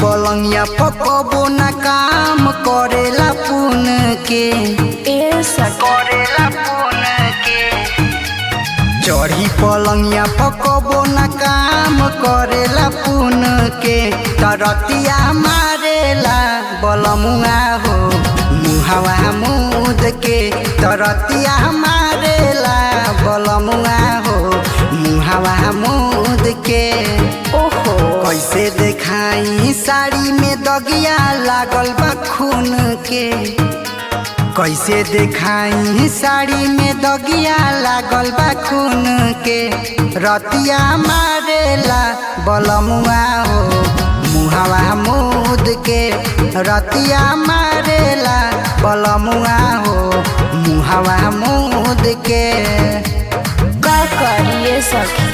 पलंगिया पकबो न काम करेला पुन के ए सखी करेला पुन के चढ़ी पलंगिया पकबो न काम करेला पुन के तरतिया मारेला बलमुआ हो मुहावा मुद के तरतिया मारेला बलमुआ हो मुहावा मुद के ओहो कैसे देखाई साड़ी में दगिया लागल बा खून के कैसे देखाई साड़ी में दगिया लागल बा खून के रतिया मारेला बलमुआ हो मुहावा मुद के रतिया मारेला बलमुआ हो मुहावा मुद के का करिए सखी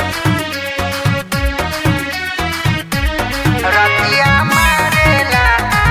रतिया मारेला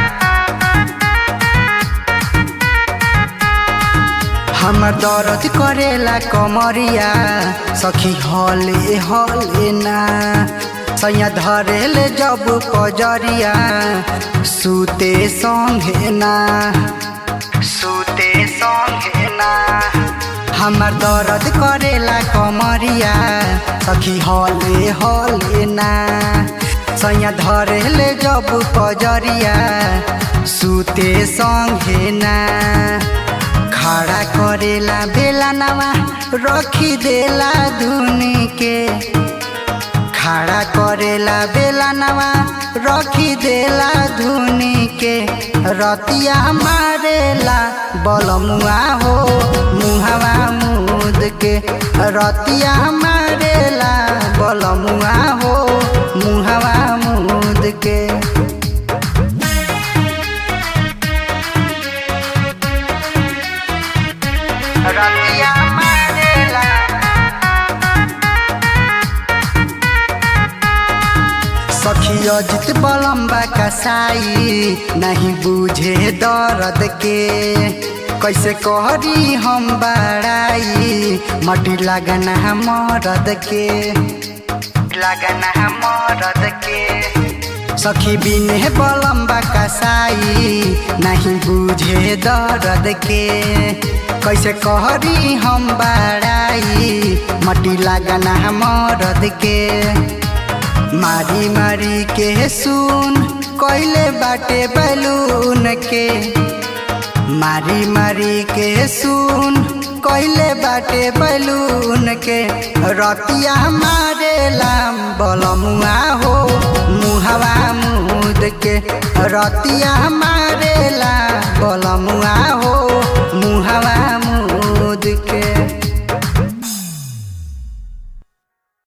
हमर दर्द करेला कमरिया सखी हले हले ना सैया धरेले जब पजरिया सुते संगे ना सुते संगे ना हमर दर्द करेला कमरिया सखी हले हले ना सैया धरेले जब पजरिया सुते संगे ना खड़ा करेला बेला नवा रखी देला धुनी के खड़ा करेला बेला नवा रखी देला धुनी के रतिया मारेला बलमुआ हो मुहावा मुद के रतिया मारेला बलमुआ हो मुहावा मुद के रतिया मारेला सखी अजित बलम्बा कसाई नहीं बुझे दर्द के कैसे कहरी हम बड़ाई मटी लगना मरद के लगना मरद के सखी बिने बलम्बा कसाई नहीं बुझे दर्द के कैसे कहरी हम बड़ाई मटी लगना मरद के मारी मारी के सुन कैले बाटे बैलून के मारी मारी के सुन कैले बाटे बैलून के रतिया मारेला बलमुआ हो मुहवा मुद के रतिया मारेला बलमुआ हो मुहवा मुद के